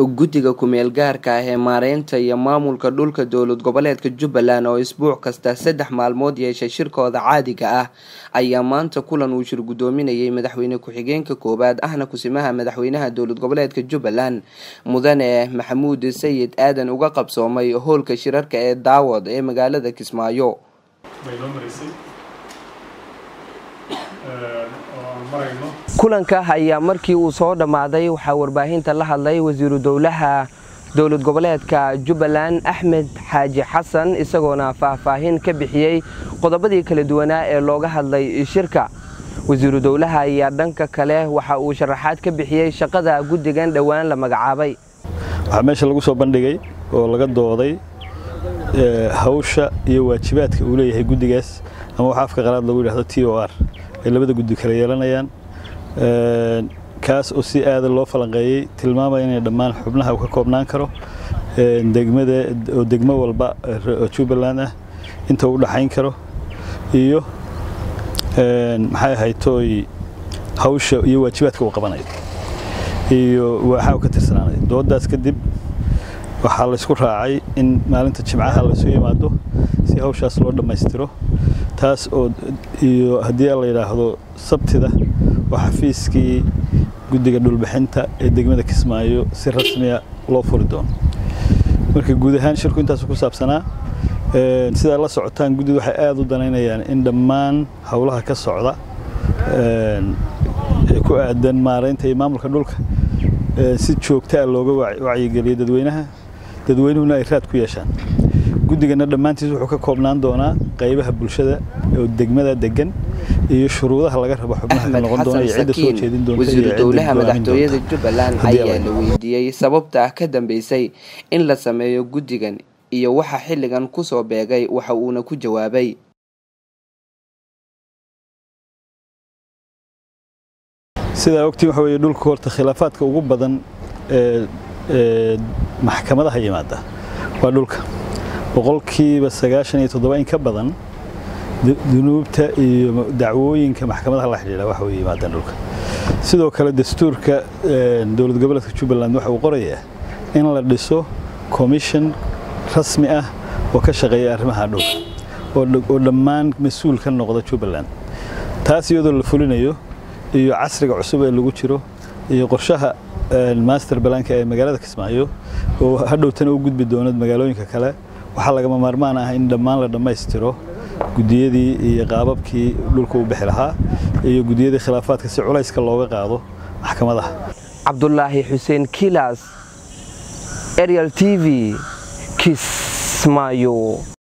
guddiga ku-meel gaarka ah ee maareynta iyo maamulka dhulka dowlad goboleedka jubbaland oo isbuuc kasta saddex maalmood yeeshay shirkooda caadiga ah ayaa maanta kulan uu shir guddoominayay madaxweyne ku-xigeenka koowaad ahna kusimaha madaxweynaha dowlad goboleedka jubbaland mudane maxamuud sayid aadan uga qabsoomay howlka shirarka ee daawad ee magaalada kismaayo kulanka ayaa markii uu soo dhammaaday waxaa warbaahinta la hadlay wasiiru dowlaha dowlad goboleedka jubbaland axmed xaaji xasan isagoona faahfaahin ka bixiyey qodobadii kala duwanaa ee looga hadlay shirka wasiiru dowlaha ayaa dhanka kale waxa uu sharaxaad ka bixiyey shaqada guddigan dhowaan la magacaabay waxaa meesha lagu soo bandhigay oo laga dooday hawsha iyo waajibaadka uu leeyahay guddigaas ama waxa afka qalaad lagu yidhahdo t o r ay labada guddi kala yeelanayaan kaas oo si aada loo falanqeeyey tilmaamaya inay dhammaan xubnaha uu ka koobnaan karo degmada oo degmo walba jubbaland ah inta u dhaxayn karo iyo maxay ahayd tooy hawsha iyo waajibaadka uu qabanayo iyo waxaa uu ka tirsanaanay doodaas kadib waxaa laysku raacay in maalinta jimcaha laysu yimaado si hawshaas loo dhammaystiro taas oo iyo haddii la yidhaahdo sabtida oo xafiiskii guddiga dhulbixinta ee degmada kismaayo si rasmiya loo furi doono marka guud ahaan shirku intaasu ku saabsanaa sidaa la socotaan guddidu waxay aada u danaynayaan in dhammaan howlaha ka socda ee ku aadan maaraynta iyo maamulka dhulka si joogtaa looga wacyigeliyo dadweynaha dadweynuhuna ay raad ku yeeshaan guddigana dhammaantiis wuxuu ka koobnaan doonaa qaybaha bulshada oo degmada degan iyo shuruudaha laga rabo xubnaha ka noqon doona iyo cidda soo jeedin doonta wasiiru dowlaha madaxtooyada jubbaland ayaa la weydiiyey sababta ka dambeysay in la sameeyo guddigan iyo waxa xilligan ku soo beegay waxa uuna ku jawaabay sidaa ogtiin waxa weeye dhulka horta khilaafaadka ugu badan ee maxkamadaha yimaada waa dhulka boqolkiiba sagaashan iyo toddoba in ka badan dunuubta iyo dacwooyinka maxkamadaha la xidhiidha waxa way yimaadaan dhulka sidoo kale dastuurka dowlad goboleedka jubbaland waxa uu qorayaa in la dhiso commission rasmi ah oo ka shaqeeya arrimaha dhulka oo dhammaan mas-uul ka noqda jubbaland taas iyadoo la fulinayo iyo casriga cusub ee lagu jiro iyo qorshaha master balanka ee magaalada kismaayo oo hadhowtana u gudbi doona magaalooyinka kale waxaa lagama maarmaan ah in dhammaan la dhammaystiro gudiyadii iyo qaababkii dhulka u bixi lahaa iyo gudiyadii khilaafaadka si culayska looga qaado maxkamadaha cabdulaahi xuseen kilas arial t v kismaayo